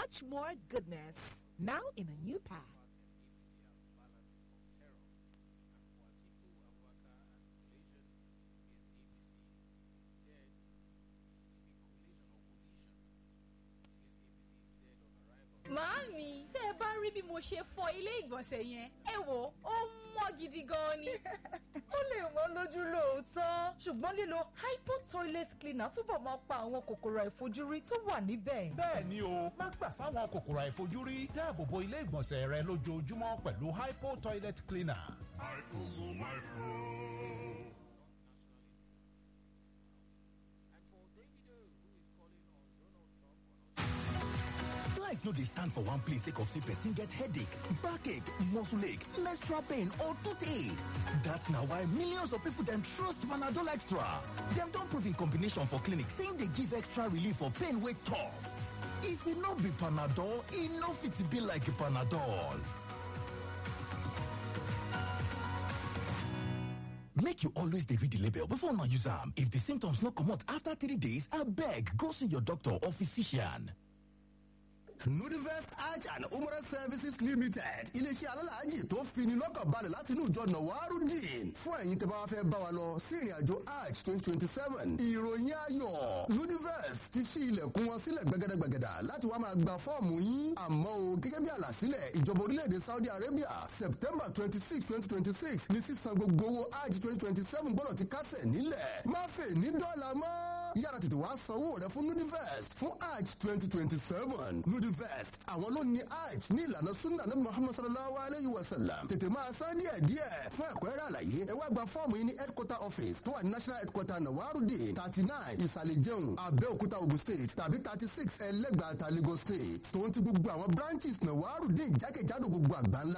much more goodness. Now in a new pack. Màámi, tẹ́ ẹ bá rí bí mo ṣe fọ ilé ìgbọ̀nsẹ̀ yẹn, ẹ wò ó mọ́ gidi gan ni. ó lè wọ́n lójú lóòótọ́ ṣùgbọ́n lílo hypo toilet cleaner túbọ̀ máa pa àwọn kòkòrò àìfojúrí tó wà níbẹ̀. bẹ́ẹ̀ ni o má gbà fáwọn kòkòrò àìfojúrí dáàbò bo ilé ìgbọ̀nsẹ̀ rẹ lójoojúmọ́ pẹ̀lú hypo toilet cleaner. Life no dey stand for one place sake of say person get headache, backache, muscle ache, menstrual pain or toothache. That's na why millions of people dem trust Panadol Extra. Dem don prove in combination for clinic saying dey give extra relief for pain wey tough. If e no be Panadol, e no fit be like Panadol. Make you always dey read the label before una use am. If the symptoms no comot after three days, abeg go see your doctor or physician. nudivest hajj and umrah services limited iléeṣẹ́ alálàájì tó fini lọ́kàn balẹ̀ láti inú ìjọ nawarudin fún ẹ̀yin tẹ́ bá wá fẹ́ bá wa lọ sí ìrìn àjò hajj twenty twenty seven ìròyìn ayọ̀ nudivest ti ṣí ilẹ̀kùn wọn sílẹ̀ gbẹgẹdẹgbẹgẹdà láti wá máa gba fọ́ọ̀mù yín àmọ́ o gẹ́gẹ́ bí àlàsílẹ̀ ìjọba orílẹ̀-èdè saudi arabia september twenty six twenty twenty six ní sísan gbogbo owó hajj twenty twenty seven gbọ́dọ̀ ti kásẹ̀ nílẹ̀ má fè ní dọ́là mọ́ yára tètè wá sanwó rẹ fún nudivest fún hajj twenty twenty seven nudivest àwọn ló ní hajj ní ìlànà sunna nabi muhammad sallallahu alayhi wa sallam tètè máa san díẹ̀ díẹ̀ fún ẹ̀kúnrẹ́rẹ́ àlàyé ẹ wá gba fọ́ọ̀mù yìí ní headquarter office tó wà ní national headquarter nawarudin thirty nine ìsàlẹ̀ jẹun abẹ́òkúta ogun state tàbí thirty six ẹlẹ́gbàá ta lagos state tòun ti gbogbo àwọn branches nawarudin jákèjádò gbogbo àgbáńlá